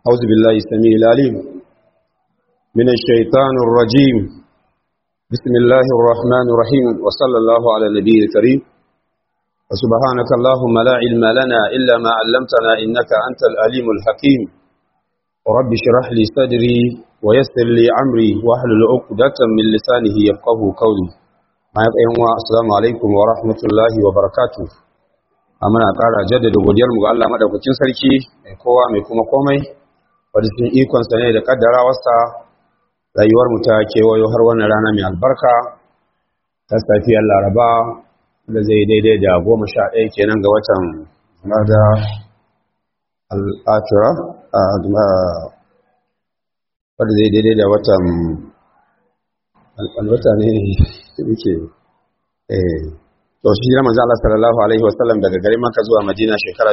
أعوذ بالله السميع العليم من الشيطان الرجيم بسم الله الرحمن الرحيم وصلى الله على النبي الكريم وسبحانك اللهم لا علم لنا إلا ما علمتنا إنك أنت الأليم الحكيم رب اشرح لي صدري ويسر لي أمري واحلل عقدة من لسانه يفقه قولي ما يبقى السلام عليكم ورحمة الله وبركاته muna ƙara jaddada godiyarmu ga Allah madaukakin sarki mai kowa mai kuma komai wadda cikin ikonsa ne da kaddarawarsa rayuwar mu ta kewayo har wannan rana mai albarka ta safiyar laraba da zai daidai da goma sha ɗaya kenan ga watan da al'atura wadda zai daidai da watan alwata ne muke to shi jira manzo Allah sallallahu alaihi wasallam daga garin Makka zuwa Madina shekara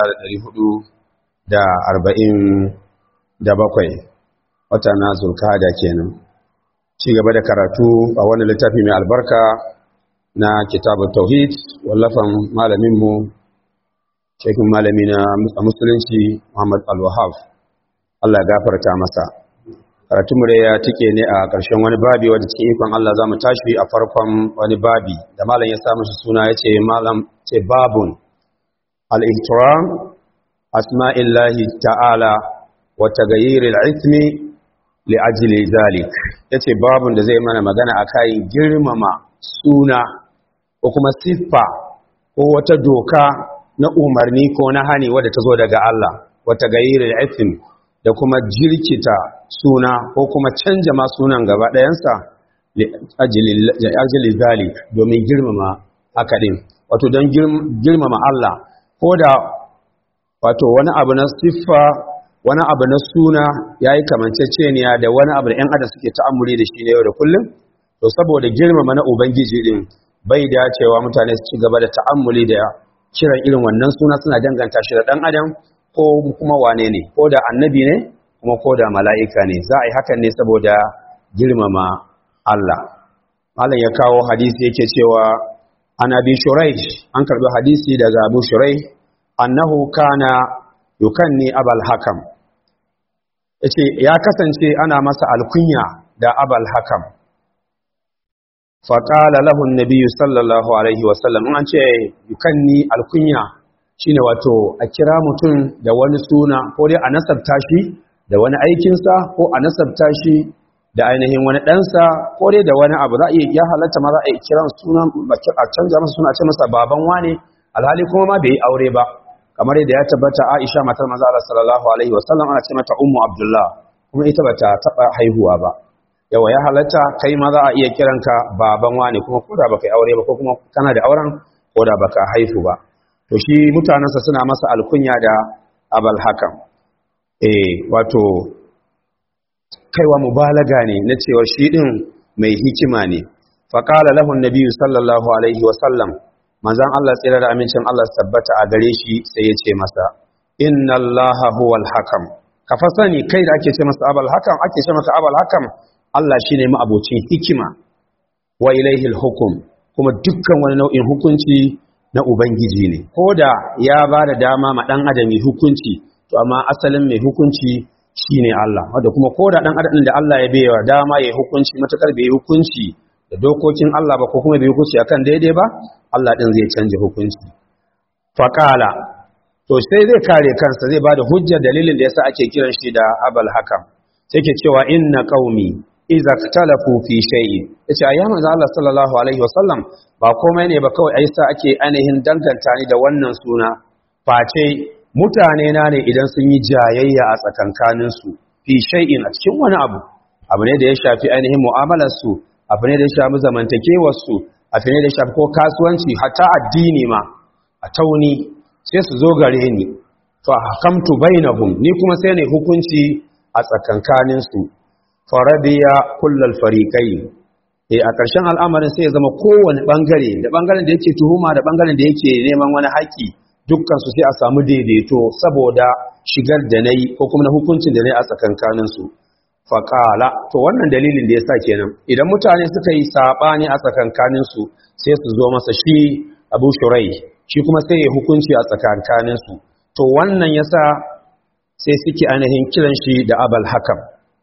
1447 wata na Zulkada kenan ci gaba da karatu a wani littafi mai albarka na kitabut tauhid wallafan malamin mu shekin malami na musulunci Muhammad Al-Wahhab Allah ya gafarta masa karatunmu da ya tike ne a ƙarshen wani babi wadda cikin ikon Allah za mu tashi a farkon wani babi da malam ya samu shi suna ya ce malam ce babun al'ihtiram asma'illahi ta'ala wata gayirin ismi li'ajili zalik ya ce babun da zai mana magana a kayan girmama suna ko kuma siffa ko wata doka na umarni ko na hani wadda ta zo daga Allah wata gayirin ismi da kuma jirkita suna ko kuma canja ma sunan gaba ɗayansa ajili zalik domin girmama haka ɗin wato don girmama Allah ko da wato wani abu na siffa wani abu na suna ya yi kamanceceniya da wani abu da ‘yan adam suke ta'amuri da shi na yau da kullum to saboda girmama na ubangiji ɗin bai dacewa mutane su ci gaba da ta'amuli da kiran irin wannan suna suna danganta shi da ɗan adam ko kuma wane ne ko da annabi ne kuma ko da mala'ika ne za a yi hakan ne saboda girmama Allah malam ya kawo hadisi yake cewa an abi shurai an karbi hadisi daga abu shurai annahu kana yukanni abal hakam yace ya kasance ana masa alkunya da abal hakam faƙala lahun nabiyu sallallahu alaihi wasallam an ce yukanni alkunya shine wato a kira mutum da wani suna ko dai a nasabta shi da wani aikinsa ko a nasabta shi da ainihin wani ɗansa ko dai da wani abu za a iya ya halatta ma za a iya kiran suna a canza masa suna ce masa baban wane alhali kuma ma bai yi aure ba kamar yadda ya tabbata Aisha matar manzo Allah sallallahu alaihi wasallam ana ce mata ummu Abdullah kuma ita bata taba haihuwa ba yawa ya halatta kai ma za a iya kiranka baban wane kuma ko da baka yi aure ba ko kuma kana da auren ko da baka haihu ba to shi mutanensa suna masa alkunya da abal hakam eh wato kaiwa mubalaga ne na cewar shi din mai hikima ne faqala lahu an-nabiy sallallahu alaihi wa sallam manzon Allah tsira da amincin Allah tabbata a gare shi sai ya ce masa inna allaha huwal hakam ka fa sani kai da ake ce masa abal hakam ake ce masa abal hakam Allah shine ma'abocin hikima wa ilaihi al-hukm kuma dukkan wani nau'in hukunci na Ubangiji ne, ko da ya ba da dama ma ɗan adam mai hukunci, to amma asalin mai hukunci shi ne Allah, wadda kuma ko da ɗan adam da Allah ya bewa dama ya hukunci matuƙar bai hukunci da dokokin Allah ba ko kuma bai hukunci akan daidai ba, Allah ɗin zai canja hukunci. Faƙala, to sai zai kare kansa zai ba da hujjar dalilin da yasa ake kiran shi da abal hakam, sai ke cewa inna qaumi iza talafu fi shay'in yace ayya manzo Allah sallallahu alaihi wasallam ba komai ne ba kawai aisa ake ainihin danganta ni da wannan suna face mutane na ne idan sun yi jayayya a tsakankanin su fi shay'in a cikin wani abu abu ne da ya shafi ainihin mu'amalar su abu ne da ya shafi zamantakewar su abu ne da ya shafi ko kasuwanci hatta addini ma a tauni sai su zo gare ni fa hakamtu bainahum ni kuma sai ne hukunci a tsakankanin su faradiya kullal fariqai eh a ƙarshen al'amarin sai ya zama kowane bangare da bangaren da yake tuhuma da bangaren da yake neman wani haƙi dukkan su sai a samu daidaito saboda shigar da nayi ko kuma na hukuncin da nayi a tsakankanin su faqala to wannan dalilin da yasa kenan idan mutane suka yi sabani a tsakankanin su sai su zo masa shi Abu Shurai shi kuma sai ya hukunci a tsakankanin su to wannan yasa sai suke ainihin kiran shi da abal hakam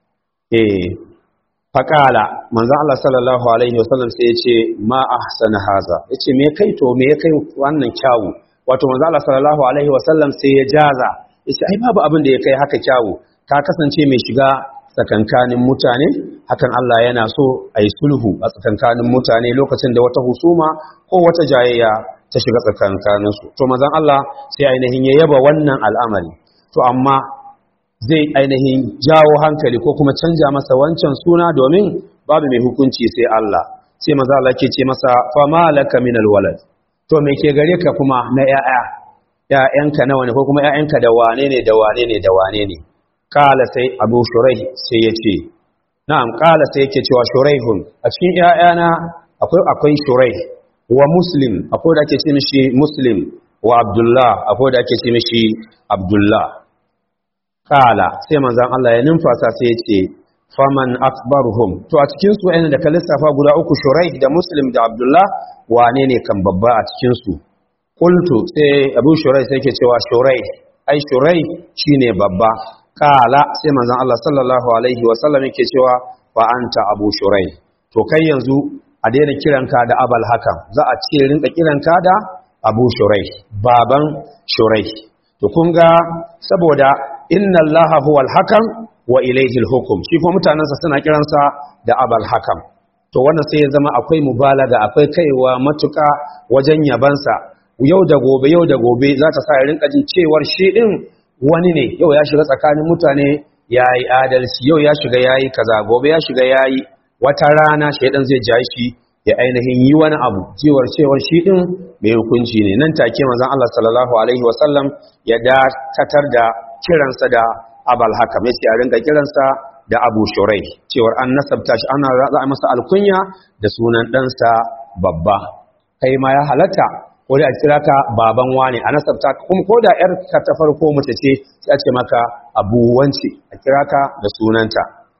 eh faƙala manzan Allah sallallahu alaihi wasallam sai ya ce ma ahsana haza ya ce me kai to me ya kai wannan kyawu wato manzan Allah sallallahu alaihi wasallam sai ya jaza ya ce ai babu abin da ya kai haka kyawu ka kasance mai shiga tsakankanin mutane hakan Allah yana so a yi sulhu a tsakankanin mutane lokacin da wata husuma ko wata jayayya ta shiga tsakankaninsu to manzan Allah sai ainihin ya yaba wannan al'amari to amma zai ainihin jawo hankali ko kuma canja masa wancan suna domin babu mai hukunci sai Allah sai maza Allah ke ce masa fama laka min alwalad to me ke gare ka kuma na yaya yayanka nawa ne ko kuma yayanka da wane ne da wane ne da wane ne kala sai Abu Shuraih sai ya ce na'am kala sai yake cewa Shuraihun a cikin yayana akwai akwai Shuraih wa Muslim akwai da ake ce mishi Muslim wa Abdullah akwai da ake ce mishi Abdullah kala sai manzan Allah ya numfasa sai ya ce faman akbaruhum to a cikin su da ka lissafa guda uku shurai da muslim da abdullah wane ne kan babba a cikin su qultu sai abu shurai sai ke cewa shurai ai shurai shine babba kala sai manzan Allah sallallahu alaihi wa sallam yake cewa fa anta abu shurai to kai yanzu a daina kiranka da abal hakan za a ce rinka kiranka da abu shurai baban shurai to kun ga saboda inna allaha huwa al-hakam wa ilayhi al-hukm shi kuma mutanansa suna kiransa da abal hakam to wannan sai ya zama akwai mubalaga akwai kaiwa matuka wajen yabansa yau da gobe yau da gobe za ta sa ya rinka jin cewar shi din wani ne yau ya shiga tsakanin mutane yayi adalci yau ya shiga yayi kaza gobe ya shiga yayi wata rana shaidan zai ja shi ya ainihin yi wani abu cewar cewar shi din mai hukunci ne nan take manzon Allah sallallahu alaihi wasallam ya dakatar da kiransa da abal hakam ya ce a rinka kiransa da abu shurai cewar an nasabta shi ana za a masa alkunya da sunan ɗansa babba kai ma ya halatta ko da a kira ka baban wane a nasabta kuma ko da yar ka ta farko mace ce sai a ce maka abu wance a kira ka da sunanta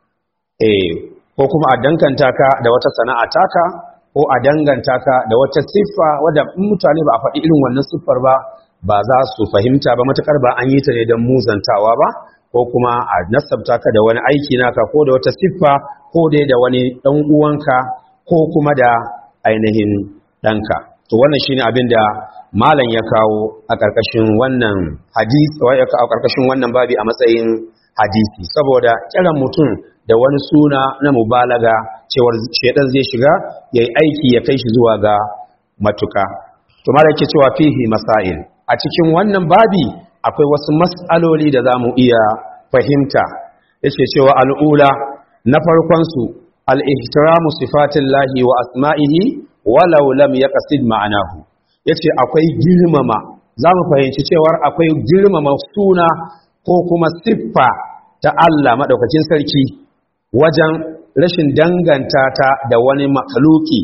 eh ko kuma a danganta ka da wata sana'a taka ko a danganta ka da wata siffa wadda mutane ba a faɗi irin wannan siffar ba ba za su fahimta ba matukar ba an yi ta ne don muzantawa ba ko kuma a nasabta ka da wani aiki naka ko da wata siffa ko dai da wani ɗan uwanka ko kuma da ainihin ɗanka to wannan shine abin da malam ya kawo a ƙarƙashin wannan hadisi a ƙarƙashin wannan babi a matsayin hadisi saboda kiran mutum da wani suna na mubalaga cewar shedan zai shiga yayi aiki ya kai shi zuwa ga matuka to malam yake cewa fihi masail a cikin wannan babi akwai wasu mas'aloli da za mu iya fahimta yace cewa al'ula na farkonsu al'ihtiramu sifatin lahi wa asma'ihi walau lam ya ƙasid ma'anahu yace akwai girmama za mu fahimci cewar akwai girmama suna ko kuma siffa ta Allah maɗaukacin sarki wajen rashin danganta ta da wani makaluki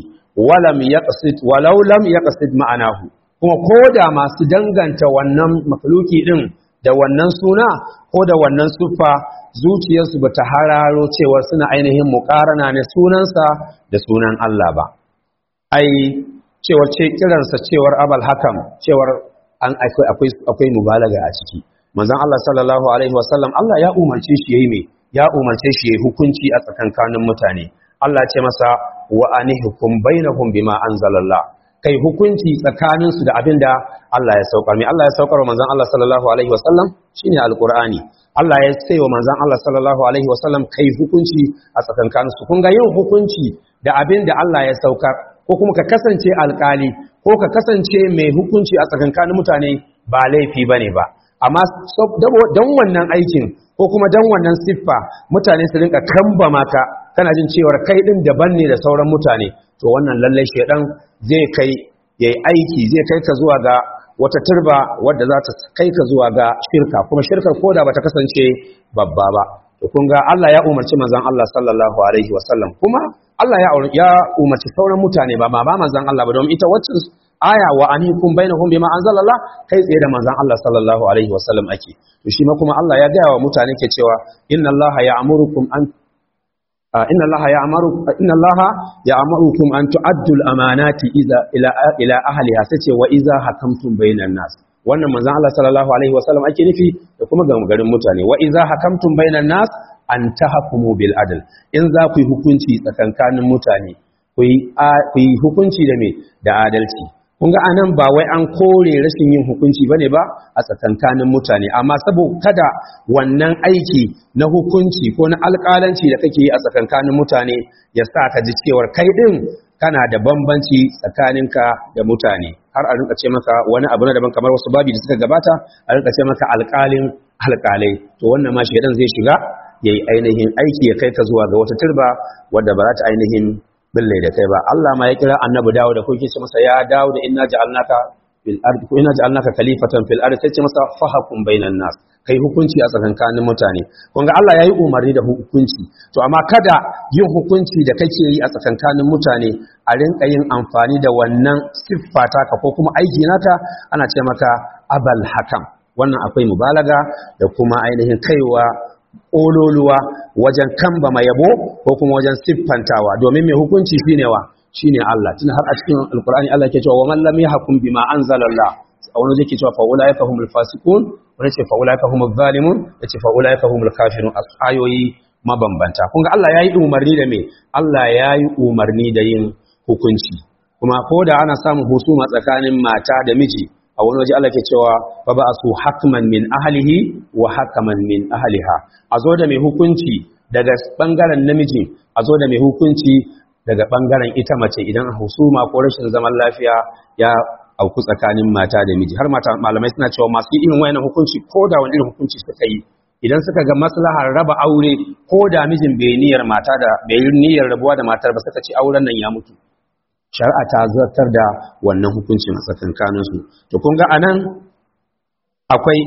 walau lam ya ƙasid ma'anahu kuma ko da masu danganta wannan makhluki din da wannan suna ko da wannan siffa zuciyarsu ba ta hararo cewar suna ainihin muƙarana ne sunansa da sunan Allah ba ai cewar ce kiransa cewar abal hakam cewar an akwai akwai mubalaga a ciki manzon Allah sallallahu alaihi wasallam Allah ya umarce shi yayi me ya umarce shi yayi hukunci a tsakankanin mutane Allah ce masa wa anihkum bainahum bima anzalallah kai hukunci tsakaninsu da abin da Allah ya saukar mai Allah ya saukar wa manzan Allah sallallahu Alaihi wasallam shi ne alƙur'ani Allah ya sai wa manzan Allah sallallahu Alaihi wasallam kai hukunci a tsakankaninsu kun ga yin hukunci da abin da Allah ya saukar ko kuma ka kasance alƙali ko ka kasance mai hukunci a tsakankanin mutane ba laifi ba ne ba amma don wannan aikin ko kuma don wannan siffa mutane su rinka kamba maka kana jin cewar kai ɗin daban ne da sauran mutane to wannan lallai shaidan zai kai ya yi aiki zai kai ka zuwa ga wata turba wadda za ta kai ka zuwa ga shirka kuma shirkar koda ba ta kasance babba ba to kun ga Allah ya umarci manzon Allah sallallahu alaihi wasallam kuma Allah ya ya umarci sauran mutane ba ma ba manzon Allah ba domin ita wacce aya wa anikum bainahum bima anzalallah kai tsaye da manzon Allah sallallahu alaihi wasallam ake to shi ma kuma Allah ya ga wa mutane ke cewa inna Allah ya'murukum an inna allaha ya'muru inna allaha ya'murukum an tu'addu al-amanati idza ila ila ahliha sace wa idza hakamtum bainan nas wannan manzon Allah sallallahu alaihi wasallam ake nufi da kuma ga garin mutane wa idza hakamtum bainan nas an tahkumu bil adl in za ku yi hukunci tsakankanin mutane ku yi hukunci da me da adalci kun ga anan ba wai an kore rashin yin hukunci bane ba a tsakankanin mutane amma saboda kada wannan aiki na hukunci ko na alƙalanci da kake yi a tsakankanin mutane ya sa ka ji cewar kai din kana da bambanci tsakaninka da mutane har a rinka ce maka wani abu na daban kamar wasu babi da suka gabata a rinka ce maka alƙalin alƙalai to wannan ma shedan zai shiga yayi ainihin aiki ya kai ka zuwa ga wata turba wadda ba za ta ainihin bille da kai ba Allah ma ya kira annabi dawo da kuke ce masa ya dawo da inna ja'alnaka fil ardi ko inna ja'alnaka khalifatan fil ardi sai ce masa fahkum bainan nas kai hukunci a tsakankanin mutane kun ga Allah yayi umarni da hukunci to amma kada yin hukunci da kake yi a tsakankanin mutane a rinka yin amfani da wannan siffa taka ko kuma aiki naka ana ce maka abal hakam wannan akwai mubalaga da kuma ainihin kaiwa ƙololuwa wajen kamba mai yabo ko kuma wajen siffantawa domin mai hukunci shine wa shine Allah tun har a cikin alkur'ani Allah ke cewa wa man lam yahkum bima anzalallah a wani zai ke cewa fa ulaika humul fasiqun wani ce fa ulaika humuz zalimun yace fa ulaika humul kafirun ayoyi mabambanta kun ga Allah yayi umarni da me Allah yayi umarni da yin hukunci kuma ko da ana samun husuma tsakanin mata da miji a wani waje Allah ke cewa fa ba su hakman min ahlihi wa hakaman min ahliha a zo da mai hukunci daga bangaren namiji a zo da mai hukunci daga bangaren ita mace idan husuma ko rashin zaman lafiya ya auku tsakanin mata da miji har mata malamai suna cewa masu irin wayannan hukunci ko da wani irin hukunci suka yi idan suka ga maslahar raba aure ko da mijin bai niyyar mata da bai niyyar rabuwa da matar ba suka ce auren nan ya mutu shari'a ta zartar da wannan hukuncin a tsakankaninsu to kun ga anan akwai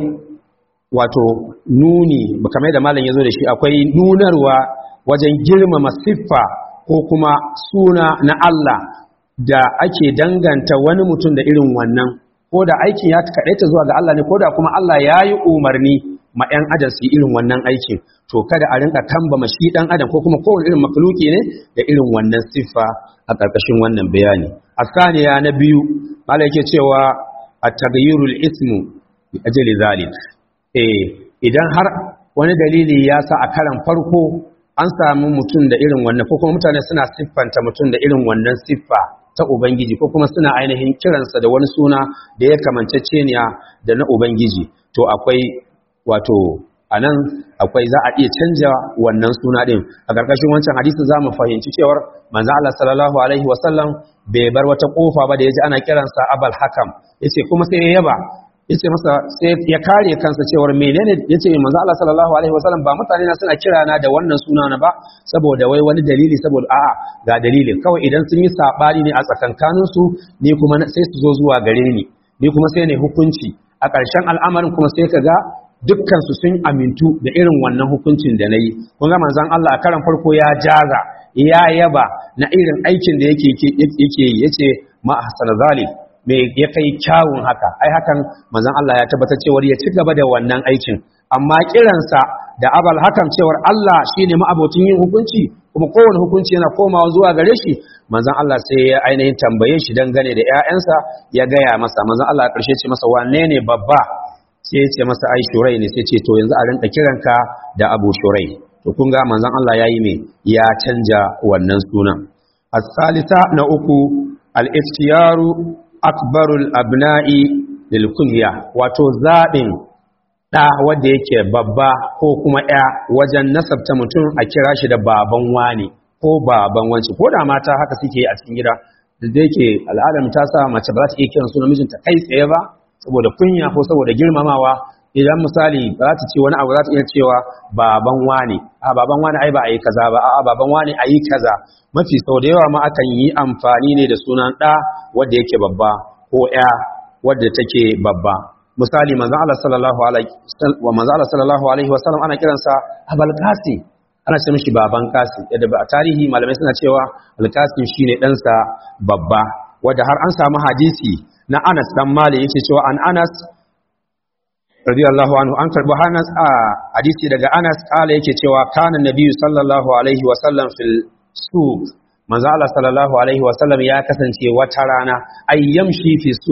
wato nuni kamar da malam ya zo da shi akwai nunarwa wajen girmama siffa ko kuma suna na Allah da ake danganta wani mutum da irin wannan ko da aikin ya kaɗaita zuwa ga Allah ne ko da kuma Allah ya yi umarni ma 'yan adam su yi irin wannan aikin to kada a rinka kamba shi ɗan adam ko kuma kowane irin makhluki ne da irin wannan siffa a ƙarƙashin wannan bayani asaniya na biyu mala yake cewa at-taghayyurul ismu bi ajli zalik eh idan har wani dalili ya sa a karan farko an samu mutum da irin wannan ko kuma mutane suna siffanta mutum da irin wannan siffa ta ubangiji ko kuma suna ainihin kiransa da wani suna da ya kamanceceniya da na ubangiji to akwai wato a nan akwai za a iya canja wannan suna ɗin a ƙarƙashin wancan hadisin za mu fahimci cewar manzo Allah sallallahu alaihi wasallam bai bar wata ƙofa ba da ya ji ana kiransa abal hakam yace kuma sai ya yaba yace masa sai ya kare kansa cewar menene yace manzo Allah sallallahu alaihi wasallam ba mutane na suna kira na da wannan suna na ba saboda wai wani dalili saboda a'a ga dalili kawai idan sun yi sabani ne a tsakankanin su ni kuma sai su zo zuwa gare ni ni kuma sai ne hukunci a ƙarshen al'amarin kuma sai ka ga dukkansu sun amintu da irin wannan hukuncin da na yi kun ga manzon Allah a karan farko ya jaza ya yaba na irin aikin da yake yake yi yace ma ahsan zalim me ya kai kyawun haka ai hakan manzon Allah ya tabbatar cewa ya ci gaba da wannan aikin amma kiransa da abal hakan cewar Allah shine ma'abocin yin hukunci kuma kowane hukunci yana komawa zuwa gare shi manzon Allah sai ya ainihin tambaye shi dangane da ƴaƴansa ya gaya masa manzon Allah a ƙarshe ce masa wane ne babba sai ya ce masa ai shurai ne sai ce to yanzu a rinka kiranka da abu shurai to kun ga manzon Allah yayi me ya canja wannan sunan as-salisa na uku al-iftiyaru akbarul abna'i lil kunya wato zabin da wanda yake babba ko kuma ya wajen nasabta mutum a kira shi da baban wani ko baban wanci ko da mata haka suke a cikin gida da yake al'adar ta sa mace ba za ta iya kiran sunan mijinta kai tsaye ba saboda kunya ko saboda girmamawa idan misali ba za ta ce wani abu za ta iya cewa baban wani a baban wani ai ba a yi kaza ba a baban wani a yi kaza mafi sau da yawa ma akan yi amfani ne da sunan ɗa wadda yake babba ko ya wadda take babba misali manzon Allah sallallahu alaihi wa manzon Allah sallallahu alaihi wa sallam ana kiransa Abul Qasim ana ce mishi baban Qasim yadda ba a tarihi malamai suna cewa Al Qasim shine ɗansa babba wanda har an samu hadisi na Anas dan Malik yake cewa an Anas radiyallahu anhu an karbi Anas a hadisi daga Anas kala yake cewa kana nabiyyu sallallahu alaihi wa sallam fil suq manzo Allah sallallahu alaihi wa sallam ya kasance wata rana ay yamshi fi suq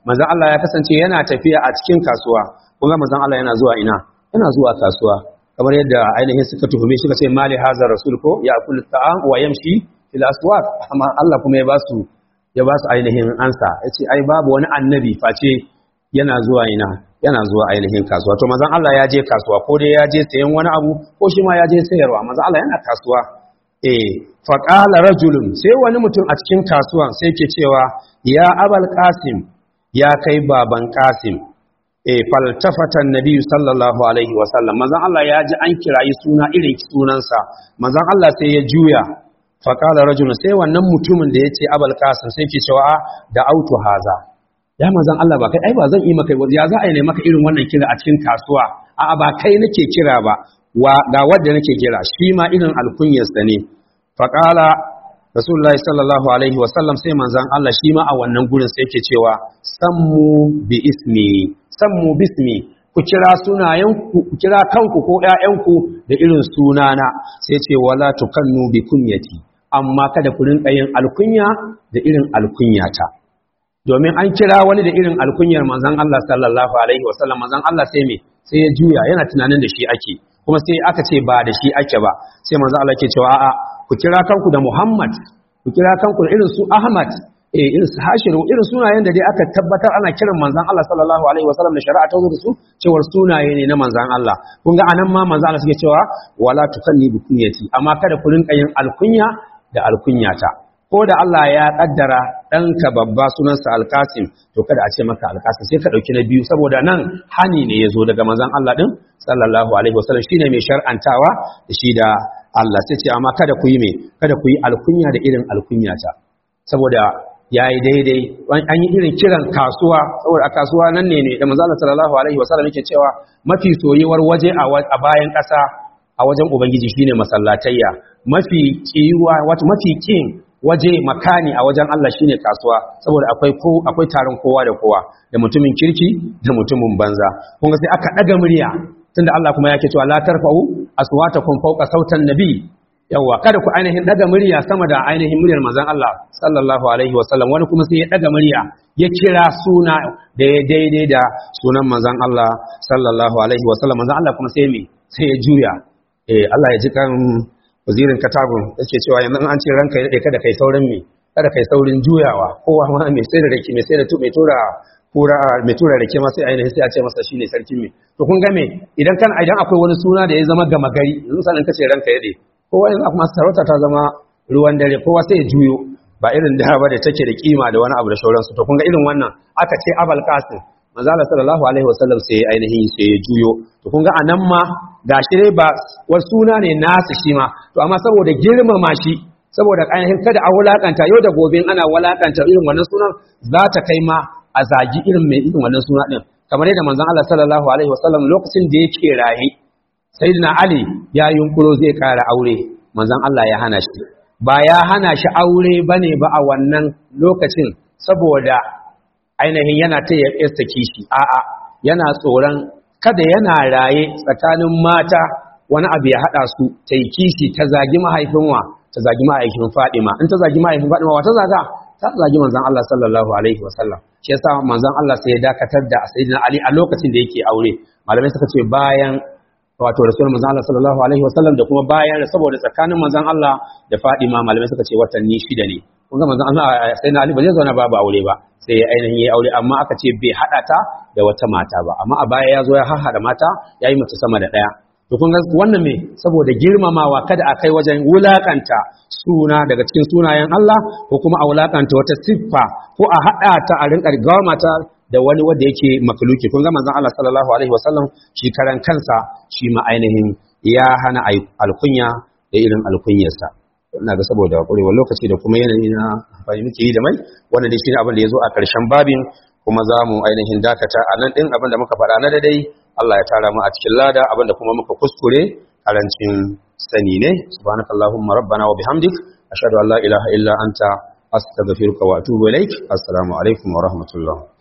manzon Allah ya kasance yana tafiya a cikin kasuwa kun ga manzon Allah yana zuwa ina yana zuwa kasuwa kamar yadda ainihin suka tuhume suka ce mali hazar rasul ko ya kullu ta'am wa yamshi fil aswaq amma Allah kuma ya basu ya basu ainihin ansa yace ai babu wani annabi face yana zuwa ina yana zuwa ainihin kasuwa to manzon Allah ya je kasuwa ko dai ya je sayan wani abu ko shi ma ya je sayarwa manzon Allah yana kasuwa eh fa qala rajulun sai wani mutum a cikin kasuwan sai ke cewa ya abal qasim ya kai baban qasim eh faltafata annabi sallallahu alaihi wa sallam manzon Allah ya ji an kirayi suna irin sunansa manzon Allah sai ya juya fa qala rajulun sai wannan mutumin da yace abal qasim sai ke cewa da autu haza ya manzan Allah ba kai ai ba zan yi maka ya za a yi maka irin wannan kira a cikin kasuwa a'a ba kai nake kira ba wa ga wanda nake kira shi ma irin alkunyarsa ne faqala rasulullahi sallallahu alaihi wa sallam sai manzan Allah shi ma a wannan gurin sai yake cewa sammu bi ismi sammu bismi ku kira sunayenku ku kira kanku ko ƴaƴanku da irin sunana sai ce wala tukannu bi kunyati amma kada ku rinka yin alkunya da irin alkunyata domin an kira wani da irin alkunyar manzan Allah sallallahu alaihi wasallam manzan Allah sai me sai ya juya yana tunanin da shi ake kuma sai aka ce ba da shi ake ba sai manzan Allah ke cewa a'a ku kira kanku da Muhammad ku kira kanku da irin su Ahmad eh irin su Hashiru irin sunayen da dai aka tabbatar ana kiran manzan Allah sallallahu alaihi wasallam da shari'a ta zo da su cewar sunaye ne na manzan Allah kun ga anan ma manzan Allah suke cewa wala tukanni bi kunyati amma kada ku rinka yin alkunya da alkunyata ko da Allah ya kaddara ɗanka babba sunansa alkasim to kada a ce maka alkasim sai ka ɗauki na biyu saboda nan hani ne ya zo daga manzon Allah ɗin sallallahu alaihi wasallam shine mai shar'antawa da shi da Allah sai ce amma kada ku yi me kada ku yi alkunya da irin alkunyata saboda ya yi daidai an yi irin kiran kasuwa saboda a kasuwa nan ne ne da manzon Allah sallallahu alaihi wasallam yake cewa mafi soyuwar waje a bayan ƙasa a wajen ubangiji shine masallatayya mafi kiyuwa wato mafi kin waje makani a wajen Allah shine kasuwa saboda akwai ko akwai taron kowa da kowa da mutumin kirki da mutumin banza kun ga sai aka daga murya tunda Allah kuma yake cewa la tarfa'u aswatakum fawqa sautan nabi yawa kada ku ainihin daga murya sama da ainihin muryar manzon Allah sallallahu alaihi wasallam wani kuma sai ya daga murya ya kira suna da ya daidai da sunan manzon Allah sallallahu alaihi wasallam manzon Allah kuma sai me sai ya juya eh Allah ya ji kan wazirin katabun yake cewa yanzu an ce ranka ya dade kada kai saurin me kada kai saurin juyawa kowa ma mai sai da rake mai sai da tu mai tura kura mai tura rake ma sai ainihin sai a ce masa shine sarkin me to kun ga me idan kan idan akwai wani suna da ya zama gama gari yanzu sanin kace ranka ya dade kowa yanzu kuma sarauta ta zama ruwan dare kowa sai ya juyo ba irin da ba da take da kima da wani abu da sauransu to kun ga irin wannan aka ce abal qasim manzo Allah sallallahu alaihi wasallam sai ya ainihin sai ya juyo to kun ga anan ma gashi dai ba wasu suna ne nasu shi ma to amma saboda girmama shi saboda ainihin kada a wulakanta yau da gobe ana wulakanta irin wannan sunan za ta kai ma a zagi irin mai irin wannan suna din kamar yadda manzon Allah sallallahu alaihi wasallam lokacin da yake raye sayyidina Ali ya yunkuro zai kara aure manzon Allah ya hana shi ba ya hana shi aure bane ba a wannan lokacin saboda ainihin yana ta ya kishi a'a yana tsoron kada yana raye tsakanin mata wani abu ya haɗa su ta yi kishi ta zagi mahaifin wa ta zagi mahaifin Fadima in ta zagi mahaifin Fadima wa ta zaga ta zagi manzon Allah sallallahu alaihi wasallam shi yasa manzon Allah sai ya dakatar da sayyidina Ali a lokacin da yake aure malamai suka ce bayan wato rasul manzon Allah sallallahu alaihi wasallam da kuma bayan saboda tsakanin manzon Allah da Fadima malamai suka ce watanni shida ne kun ga manzon Allah sayyidina Ali ba zai zauna babu aure ba sai ya ainihin yi aure amma aka ce bai haɗa ta da wata mata ba amma a baya ya zo ya haɗa mata ya yi mace sama da ɗaya to kun ga wannan me saboda girmamawa kada a kai wajen wulakanta suna daga cikin sunayen Allah ko kuma a wulakanta wata siffa ko a haɗa ta a rinƙa gama ta da wani wanda yake makaluki kun ga manzon Allah sallallahu alaihi wasallam shi karan kansa shi ma ainihin ya hana alkunya da irin alkunyarsa ina ga saboda ƙurewar lokaci da kuma yanayi na amfani muke yi da mai wannan dai shine abin da ya zo a ƙarshen babin kuma za mu ainihin dakata a nan ɗin abin da muka faɗa na dadai Allah ya tara mu a cikin lada abin da kuma muka kuskure karancin sani ne subhanakallahumma rabbana wa bihamdik ashhadu an la ilaha illa anta astaghfiruka wa atubu ilaik assalamu alaikum wa rahmatullah